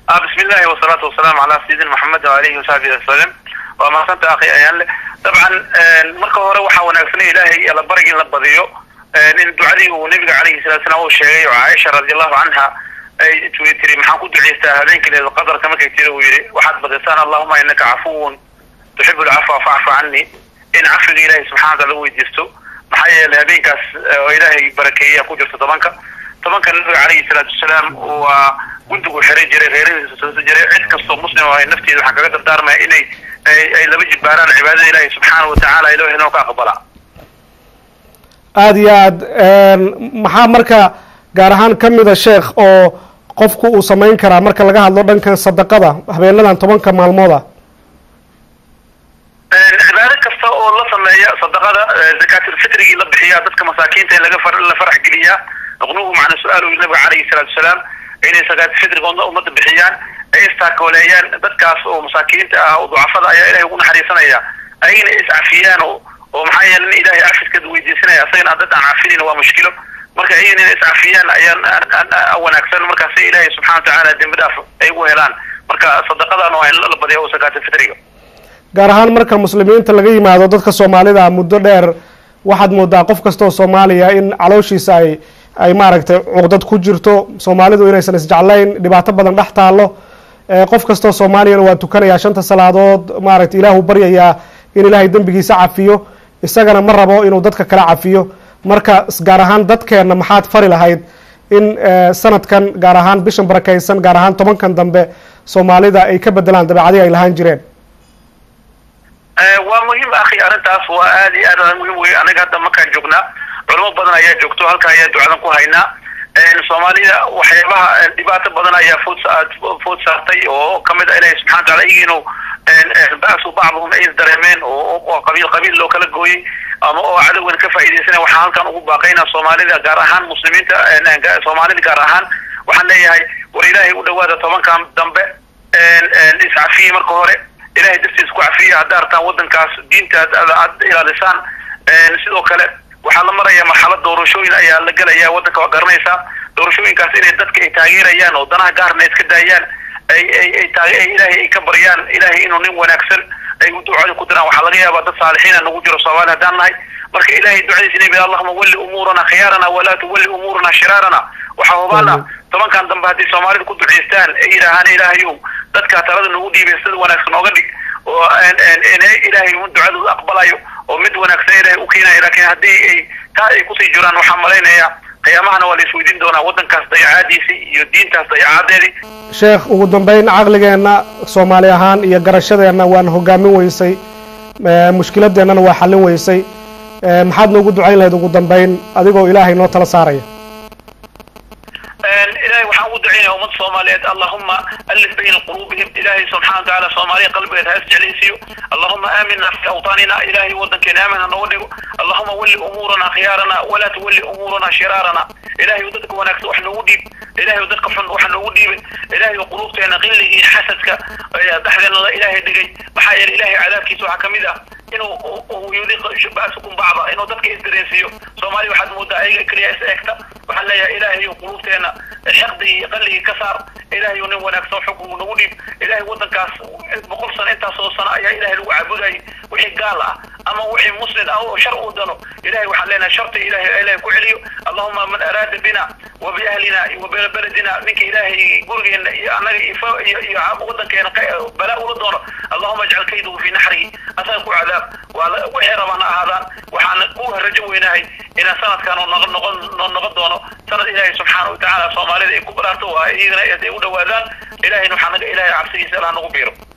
بسم الله والصلاة والسلام على سيدنا محمد وعليه وصحبه وسلم waa mahadsanta akhi ayaanle dabcan marka hore waxaa wanaagsan ilaahay alla barig in la badiyo in ducadii uu nabiga calayhi salatu salaam uu sheegay oo caaisha radiallahu canha ay tiri maxaan ku ducaystaa habeenkii leeda qadarka markay tiri uu yidhi waxaad badisaan allahuma inaka cafuwun tuxibu lcafwa facfu cani in cafiga ilaahay subxana wataala u weydiisto maxaa yeelay habeenkaas oo ilaahay barakeeya ku jirto tobanka tobanka nabiga calayhi salaatu wasalaam waa gundigu xiray jiray reeradiisa soosi jiray cid kastoo muslim oo ay nafteeda waxaan kaga dardaarmaya inay ay laba jibbaaraan cibaadada ilaahay subxaana watacaala ilahi inoo ka aqbala aada iyo aad maxaa marka gaar ahaan ka mida sheekh oo qofku uu samayn karaa marka laga hadlo dhankan sadaqada habeenadan tobanka maalmooda cibaado kasta oo la sameeya sadaqada zakaatilfitrigii la bixiyaa dadka masaakiinta in laga la farax geliyaa nuqnuhu macna su-aalu nabiga calayhi salaatu wasalaam inay zakaatilfitriga ummadda bixiyaan ay istaakoleeyaan dadkaas oo masaakiinta ah oo ducafada ayaa ilahay ugu naxariisanaya ayagana iscafiyaan oo oo maxaa yeele in ilahay cafiskeeda weydiisanaya asagana dad aan cafinin waa mushkilo marka ayagana inay iscafiyaan ayaa wanaagsan markaasi ilaahay subxana watacaala dembi dhaaf ay ugu helaan marka sadaqadan waa in la badiya oo zakaatilfitriga gaar ahaan marka muslimiinta laga yimaado dadka soomaalida muddo dheer waxaad moodaa qof kastoo soomaaliya in calooshiisa ay ay maaragtay cuqdad ku jirto soomaalidu inaysan isjeclayn dhibaato badan dhex taallo qof kastoo soomaaliyana waa tukanayaa shanta salaadood maaragtay ilaahu baryayaa in ilaahay dembigiisa cafiyo isagana ma rabo inuu dadka kala cafiyo marka gaar ahaan dadkeenna maxaad fari lahayd in sanadkan gaar ahaan bishan barakaysan gaar ahaan tobankan dambe soomaalida ay ka bedelaan dabeecadii ay lahaan jireen waa muhiim akhi arrintaas waa aad iyo aad muhiim wey anaga hadda markaan joognaa culamo badan ayaa joogto halka ayaa ducadan ku haynaa soomaalida waxyaabaha dhibaato badan ayaa food food saartay oo kamid a ilahi subxana wataala iyagi inuu ba'su bacduhum ay isdareemeen oo qabiil qabiil loo kala gooyey ama oo cadowgan ka faa'iidaysanaya waxaan halkan ugu baaqaynaa soomaalida gaar ahaan muslimiinta soomaalida gaar ahaan waxaan leeyahay war ilaahay u dhawaada tobankan dambe iscafiye marka hore ilahay dartiis ku cafiya haddaa artaan wadankaas diinta aad ilaalisaan sidoo kale waxaa la maraya marxalad doorashooyin ayaa la gelaya wadanka waa garanaysaa doorashooyinkaas inay dadka ay taageerayaan oo danaha gaarna iska daayaan ay ay ay taag ilaahay ay ka baryaan ilaahay inuu nin wanaagsan ay ducada ku diraan waxaa laga yaabaa dad saalixiina nagu jiro soomaali haddaan nahay marka ilahay ducadiisa inay bida allahuma walli umuurana khiyaarana walaa tuwalli umuurana shiraarana waxaa hubaana tobankan dambe haddii soomaalida ku ducaystaan ay yidhaahaan ilaahayow dadka talada nagu dhiibay sida wanaagsan ooga dhig oo ilaahay ducadooda aqbalayo oo mid wanaagsan ilahay u keenayo laakiin haddii ay taa ay kusii jiraan waxaan malaynaya qiyaamahana waa la isweydiin doonaa waddankaas dayacaadiisi iyo diintaas dayacadeedii sheekh ugu dambeyn caqligeenna soomaali ahaan iyo garashadeenna waan hogaamin weysay mushkiladeennana waa xallin weysay maxaad noogu ducayn lahayd ugu dambeyn adigoo ilaahay noo tala saaraya ilahay waxaan ugu ducaynaya ummad soomaaliyeed allahuma alif bayna quluubihim ilahay subxana watacaala soomaaliya qalbigeed ha isjeclaysiiyo allahuma aamina fi awtaanina ilahay wadankeena aamin ha nooga dhigo allahuma walli umuurana khiyaarana walaa tuwalli umuurana shiraarana ilahay dadka wanaagsan wax noogu dhiib ilahay dadka xun wax noogu dhiibin ilahay quluubteena qilligii xasadka dhexdeena la ilaahay dhigay maxaa yeelay ilahay cadaabkiisa waxaa kamid ah inuu yudiq ba'sukum bacda inuu dadka isdareensiiyo soomaaliya waxaad moodaa ayaga keliya is eegta waxaan leeyahay ilaahay quluubteena xiqdigii qalligii ka saar ilaahay nin wanaagsan xukmu nagu dhiib ilaahay wadankaas boqol sano intaasoo sano ayaa ilahay lagu caabudayay wixii gaal ah ama wixii muslim ah oo shar uu dano ilahay waxaan leenahay sharta ilahay ilahay ku celiyo allahuma man araada bina wa biahlina wa beledina ninka ilaahay gurigeena iyo annaga iyo iyo wadankeena balaa ula doono allahuma ajcal kayduhu fi naxrihi asaga ku cadaab waa wixii rabaan ha ahaadaan waxaan ku rajo weynahay inaan sanadkan noqon noqon noqon doono sanad ilaahay subxaana watacaala soomaalida ay ku baraarto waa iyagana ay u dhawaadaan ilahayna waxaa naga ilahay cabsigiisa allah nagu biiro